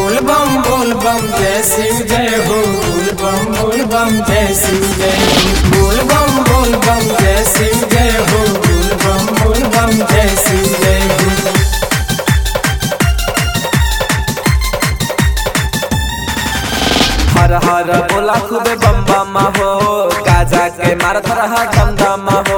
बोल बम बोल बम जय शिव जय हो बोल बम बोल बम जय शिव जय हो बोल बम बोल बम जय शिव जय हो बोल बम बोल बम जय शिव जय हो हर हर बोला खूबे बम बम हो गाजा के मारत रहा दम दम हो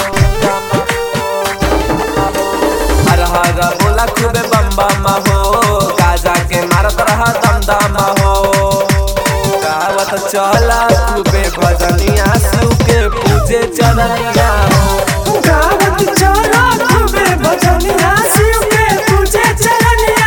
हर हर बोला खूबे बम बम हो गाजा के मारत रहा दम दम हो गावत चला खूबे भजनिया शिव के पूजे चरनिया हो गावत चला खूबे भजनिया शिव के पूजे चरनिया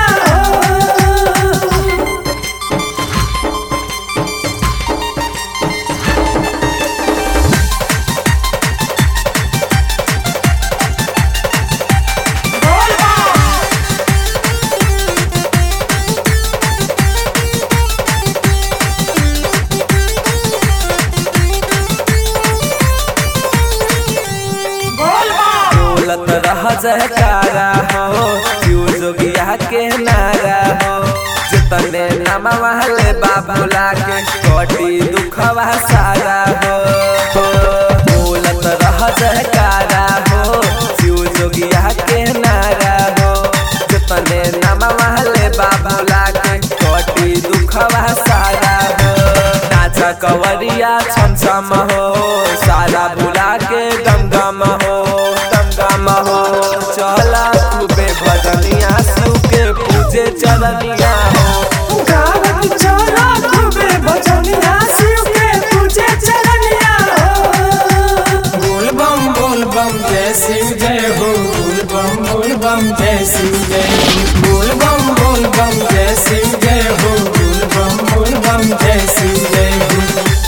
बोलत रह जयकारा हो क्यों जोगिया के नारा हो जितने नामा वाले बाबूला के कोटी दुखवा सारा हो बोलत रह जयकारा हो क्यों जोगिया के नारा हो जितने नामा वाले बाबूला के कोटी दुखवा सारा हो नाचा कवरिया छम छम हो सारा भुला के गम गम हो गम गम हो चला खूबे भजनिया शिव के पूजे चरनिया हो गावत चला खूबे भजनिया शिव के पूजे चरनिया बोल बम बोल बम जय शिव जय हो बोल बम बोल बम जय शिव जय हो बोल बम बोल बम जय शिव जय हो बोल बम बोल बम जय शिव जय हो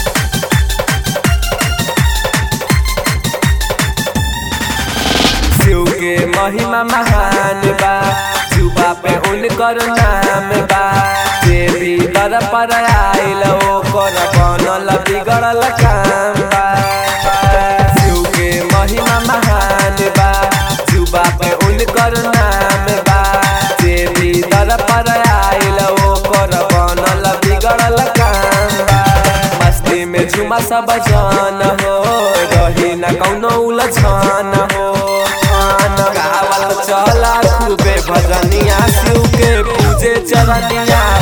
शिव के महिमा महान बा जुबा पे उनकर नाम बा जे भी दर पर आइल ओकर बनल बिगड़ल काम बा शिव के महिमा महान बा जुबा पे उनकर नाम बा जे भी दर पर आइल ओकर बनल बिगड़ल काम बा मस्ती में झुमा सब जान हो रही न कौनो उलझान हो छान गावल चला खूबे भजनिया शिव के पूजे चरनिया